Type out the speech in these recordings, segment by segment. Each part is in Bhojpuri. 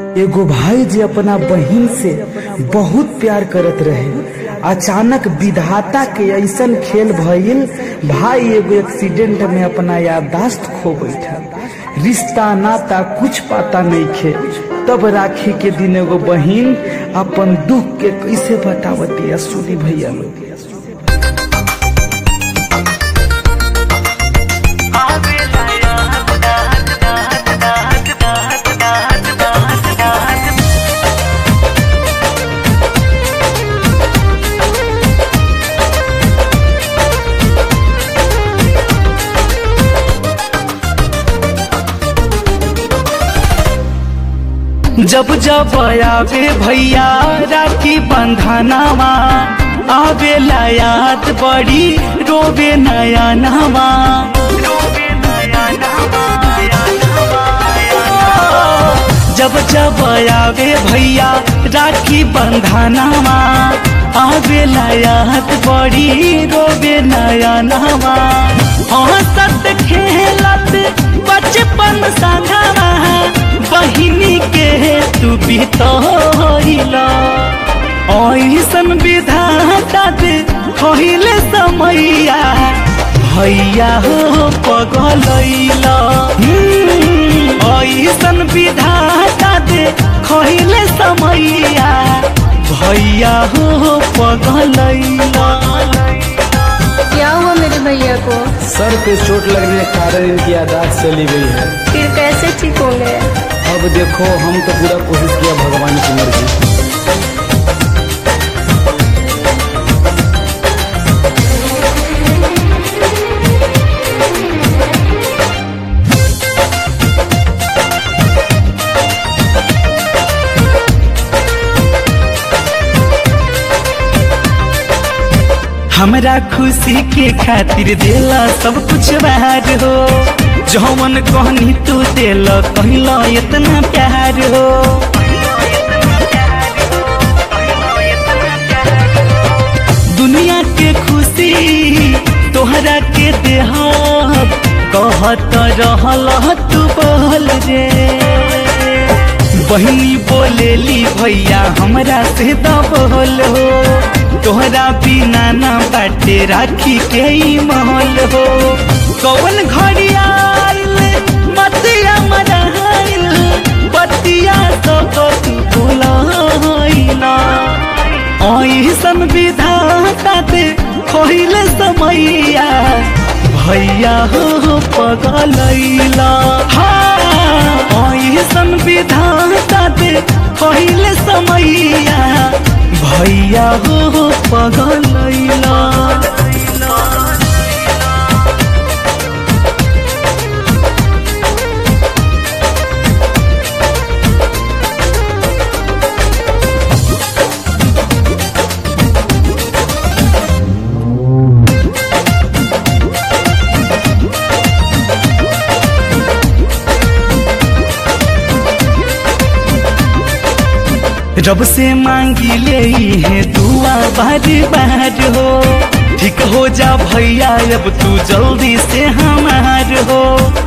एगो भाई जे अपना बहिन से बहुत प्यार करत रहे अचानक विधाता के ऐसन खेल भइल भाई एगो एक्सीडेंट में अपना याददाश्त खो बैठा रिश्ता नाता कुछ पता नहीं खे तब राखी के दिन एगो बहिन अपन दुख के कैसे बतावती सुनी भैया लोग जब जब आवे भैया राखी बंधनावा आवे याद बड़ी रोवे नया नवा जब जब आवे भैया राखी बंधनावा आवे याद बड़ी रोवे नया नवा हंसत खेलत बचपन संगवा बहिनी के तू बितला ऐसन विधाता दे कहिले समैया भैया हो पगलैला ऐसन विधाता दे कहिले समैया भैया हो पगलैला क्या हुआ मेरे भैया को सर पे चोट लगने के कारण इनकी यादाश्त चली गई है फिर कैसे ठीक होंगे अब देखो हम तो पूरा कोशिश किया भगवान की मर्जी हमरा खुशी के खातिर देला सब कुछ बाहर हो जौवन कहनी तू देल कहला इतना प्यार हो दुनिया के खुशी तोहरा के देह कहत रहल तू बोल रे बहनी बोलेली भैया हमरा से दबोल हो तोहरा बिना ना बाटे राखी के ही महल हो कौन घड़ियाल मतिया मरहाइल बतिया सब तू भुलाइला ऐसन विधाता दे खोइले समैया भैया हो पगलैला हाँ ऐसन विधाता दे खोइले समैया भैया हो पगलैला रब से मांगी ले है दुआ बार बार हो ठीक हो जा भैया अब तू जल्दी से हमार हो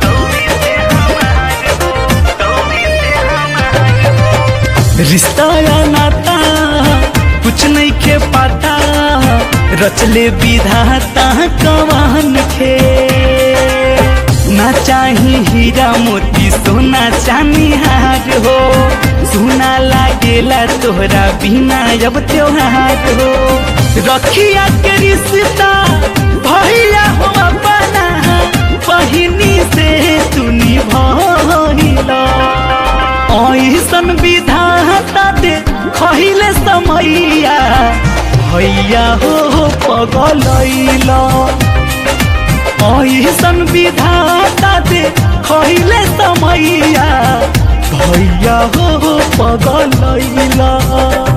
रिश्ता या नाता कुछ नहीं के पाता रचले विधाता कवान के ना चाही हीरा मोती सोना चांदी हार हो सुना लागेला तोहरा बिना जब त्योहार हो रखिया के रिश्ता भैया हो अपना बहिनी से तू निभला ऐसन विधाता दे खहिले समैया भैया हो पगलैला ऐसन विधाता दे खैले समैया भैया हो पगलैला